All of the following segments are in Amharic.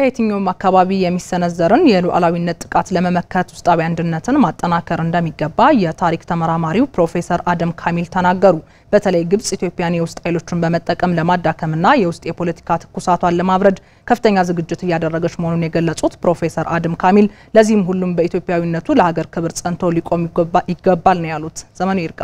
ከየትኛውም አካባቢ የሚሰነዘርን የሉዓላዊነት ጥቃት ለመመከት ውስጣዊ አንድነትን ማጠናከር እንደሚገባ የታሪክ ተመራማሪው ፕሮፌሰር አደም ካሚል ተናገሩ። በተለይ ግብጽ ኢትዮጵያን የውስጥ ኃይሎችን በመጠቀም ለማዳከምና የውስጥ የፖለቲካ ትኩሳቷን ለማብረድ ከፍተኛ ዝግጅት እያደረገች መሆኑን የገለጹት ፕሮፌሰር አደም ካሚል ለዚህም ሁሉም በኢትዮጵያዊነቱ ለሀገር ክብር ጸንቶ ሊቆም ይገባል ነው ያሉት። ዘመኑ ይርጋ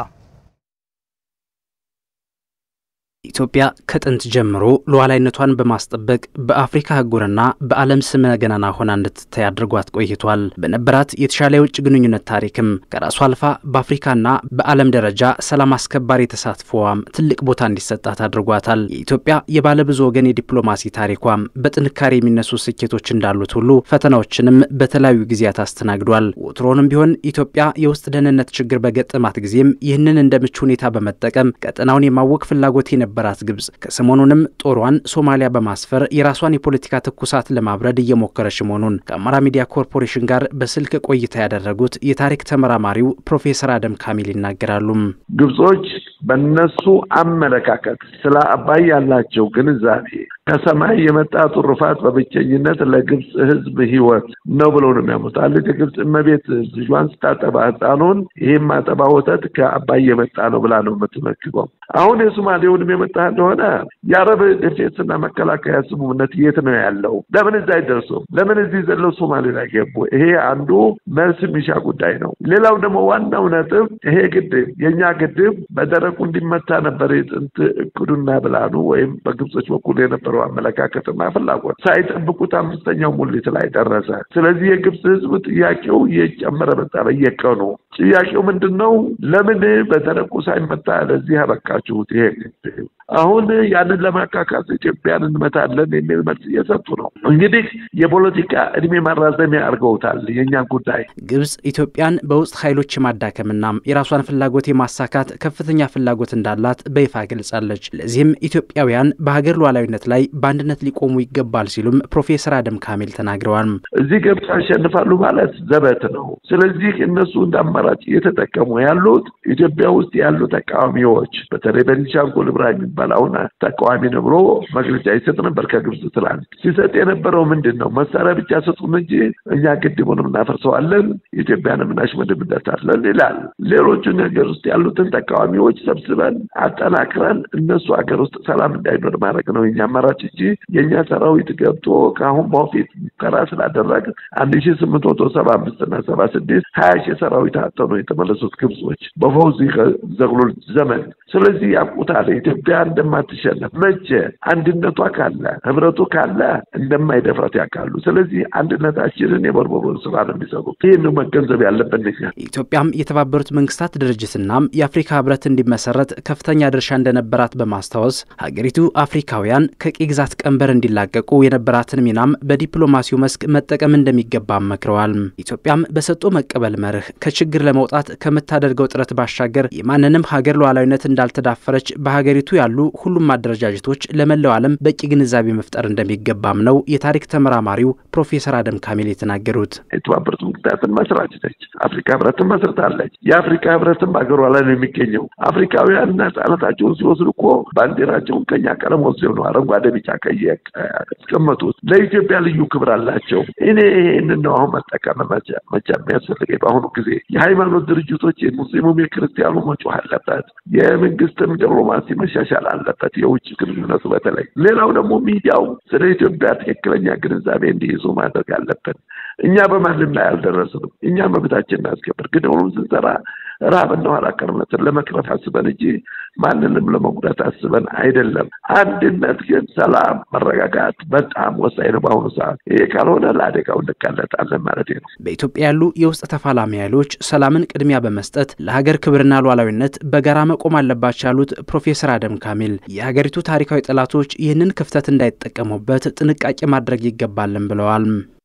ኢትዮጵያ ከጥንት ጀምሮ ሉዓላዊነቷን በማስጠበቅ በአፍሪካ አህጉርና በዓለም ስመ ገናና ሆና እንድትታይ አድርጓት ቆይቷል። በነበራት የተሻለ የውጭ ግንኙነት ታሪክም ከራሷ አልፋ በአፍሪካና በዓለም ደረጃ ሰላም አስከባሪ ተሳትፎዋም ትልቅ ቦታ እንዲሰጣት አድርጓታል። የኢትዮጵያ የባለብዙ ወገን የዲፕሎማሲ ታሪኳም በጥንካሬ የሚነሱ ስኬቶች እንዳሉት ሁሉ ፈተናዎችንም በተለያዩ ጊዜያት አስተናግዷል። ወትሮንም ቢሆን ኢትዮጵያ የውስጥ ደህንነት ችግር በገጠማት ጊዜም ይህንን እንደ ምቹ ሁኔታ በመጠቀም ቀጠናውን የማወቅ ፍላጎት የነበራት ግብጽ ከሰሞኑንም ጦሯን ሶማሊያ በማስፈር የራሷን የፖለቲካ ትኩሳት ለማብረድ እየሞከረች መሆኑን ከአማራ ሚዲያ ኮርፖሬሽን ጋር በስልክ ቆይታ ያደረጉት የታሪክ ተመራማሪው ፕሮፌሰር አደም ካሚል ይናገራሉ። ግብጾች በነሱ አመለካከት ስለ አባይ ያላቸው ግንዛቤ ከሰማይ የመጣ ትሩፋት በብቸኝነት ለግብጽ ሕዝብ ሕይወት ነው ብለው ነው የሚያምኑት። አንዲት የግብጽ እመቤት ልጇን ስታጠባ ሕፃኑን ይህም ማጠባ ወተት ከአባይ የመጣ ነው ብላ ነው የምትመግበው። አሁን የሶማሌውንም የመጣ እንደሆነ የአረብ ዲፌንስና መከላከያ ስምምነት የት ነው ያለው? ለምን እዛ አይደርሱም? ለምን እዚህ ዘለው ሶማሌ ላይ ገቡ? ይሄ አንዱ መልስ የሚሻ ጉዳይ ነው። ሌላው ደግሞ ዋናው ነጥብ ይሄ ግድብ የእኛ ግድብ በደረቁ እንዲመታ ነበር የጥንት እቅዱና ብላኑ ወይም በግብጾች በኩል የነበረው አመለካከትና ፍላጎት ሳይጠብቁት አምስተኛው ሙሊት ላይ ደረሰ። ስለዚህ የግብጽ ህዝብ ጥያቄው እየጨመረ መጣ በየቀኑ። ጥያቄው ምንድን ነው? ለምን በደረቁ ሳይመታ ለዚህ ያበቃችሁት? ይሄ አሁን ያንን ለማካካስ ኢትዮጵያን እንመታለን የሚል መልስ እየሰጡ ነው። እንግዲህ የፖለቲካ እድሜ ማራዘሚያ አድርገውታል የእኛን ጉዳይ። ግብጽ ኢትዮጵያን በውስጥ ኃይሎች የማዳከምና የራሷን ፍላጎት የማሳካት ከፍተኛ ፍላጎት እንዳላት በይፋ ገልጻለች። ለዚህም ኢትዮጵያውያን በሀገር ሉዓላዊነት ላይ በአንድነት ሊቆሙ ይገባል ሲሉም ፕሮፌሰር አደም ካሚል ተናግረዋል። እዚህ ገብተው ያሸንፋሉ ማለት ዘበት ነው። ስለዚህ እነሱ እንደ አማራጭ እየተጠቀሙ ያሉት ኢትዮጵያ ውስጥ ያሉ ተቃዋሚዎች በተለይ ቤኒሻንጉል ኢብራሂም የሚባል አሁን ተቃዋሚ ነው ብሎ መግለጫ ይሰጥ ነበር። ከግብጽ ትላንት ሲሰጥ የነበረው ምንድን ነው? መሳሪያ ብቻ ስጡን እንጂ እኛ ግድቡንም እናፈርሰዋለን፣ ኢትዮጵያንም እናሽመድምበታለን ይላል። ሌሎቹ ነገር ውስጥ ያሉትን ተቃዋሚዎች ሰብስበን አጠናክረን እነሱ ሀገር ውስጥ ሰላም እንዳይኖር ማድረግ ነው የኛ አማራጭ እንጂ የእኛ ሰራዊት ገብቶ ከአሁን በፊት ሙከራ ስላደረግ አንድ ሺ ስምንት መቶ ሰባ አምስት እና ሰባ ስድስት ሀያ ሺህ ሰራዊት አጥተው ነው የተመለሱት ግብጾች በፈውዚ ዘግሎል ዘመን። ስለዚህ ያውቁታል ኢትዮጵያ እንደማትሸነፍ መቼ አንድነቷ ካለ ህብረቱ ካለ እንደማይደፍራት ያውቃሉ። ስለዚህ አንድነታችንን የቦርቦሮን ስራ ነው የሚሰሩት። ይህን መገንዘብ ያለብን እኛ። ኢትዮጵያም የተባበሩት መንግስታት ድርጅትናም የአፍሪካ ህብረት እንዲመሰረት ከፍተኛ ድርሻ እንደነበራት በማስታወስ ሀገሪቱ አፍሪካውያን ከቅኝ ግዛት ቀንበር እንዲላቀቁ የነበራትን ሚናም በዲፕሎማሲው መስክ መጠቀም እንደሚገባ መክረዋል። ኢትዮጵያም በሰጥቶ መቀበል መርህ ከችግር ለመውጣት ከምታደርገው ጥረት ባሻገር የማንንም ሀገር ሉዓላዊነት እንዳልተዳፈረች በሀገሪቱ ያሉ ሁሉም አደረጃጀቶች ለመላው ዓለም በቂ ግንዛቤ መፍጠር እንደሚገባም ነው የታሪክ ተመራማሪው ፕሮፌሰር አደም ካሚል የተናገሩት። የተባበሩት መንግስታትን መስራች ነች። አፍሪካ ህብረትን መስርታለች። የአፍሪካ ህብረትን በሀገሯ ላይ ነው የሚገኘው። አፍሪካውያን ነጻነታቸውን ሲወስዱ እኮ ባንዲራቸውን ከኛ ቀለም ወስደው ነው አረንጓዴ፣ ቢጫ፣ ቀይ ያስቀመጡት። ለኢትዮጵያ ልዩ ክብር አላቸው። እኔ ይህንን ነው አሁን መጠቀም መቻ የሚያስፈልገኝ በአሁኑ ጊዜ የሃይማኖት ድርጅቶች የሙስሊሙም የክርስቲያኑ መጮህ አለበት። የመንግስትም ዲፕሎማሲ መሻሻል አለበት። የውጭ ግንኙነቱ በተለይ ሌላው ደግሞ ሚዲያው ስለ ኢትዮጵያ ትክክለኛ ግንዛቤ እንዲይዙ ማድረግ አለብን። እኛ በማንም ላይ አልደረስንም። እኛ መብታችን እናስከብር። ግን ሁሉም ስንሰራ ረሃብና ኋላ ቀርነትን ለመቅረፍ አስበን እንጂ ማንንም ለመጉዳት አስበን አይደለም። አንድነት ግን ሰላም፣ መረጋጋት በጣም ወሳኝ ነው በአሁኑ ሰዓት። ይሄ ካልሆነ ለአደጋው እንጋለጣለን ማለት ነው። በኢትዮጵያ ያሉ የውስጥ ተፋላሚ ኃይሎች ሰላምን ቅድሚያ በመስጠት ለሀገር ክብርና ሉዓላዊነት በጋራ መቆም አለባቸው ያሉት ፕሮፌሰር አደም ካሚል የሀገሪቱ ታሪካዊ ጠላቶች ይህንን ክፍተት እንዳይጠቀሙበት ጥንቃቄ ማድረግ ይገባልን ብለዋል።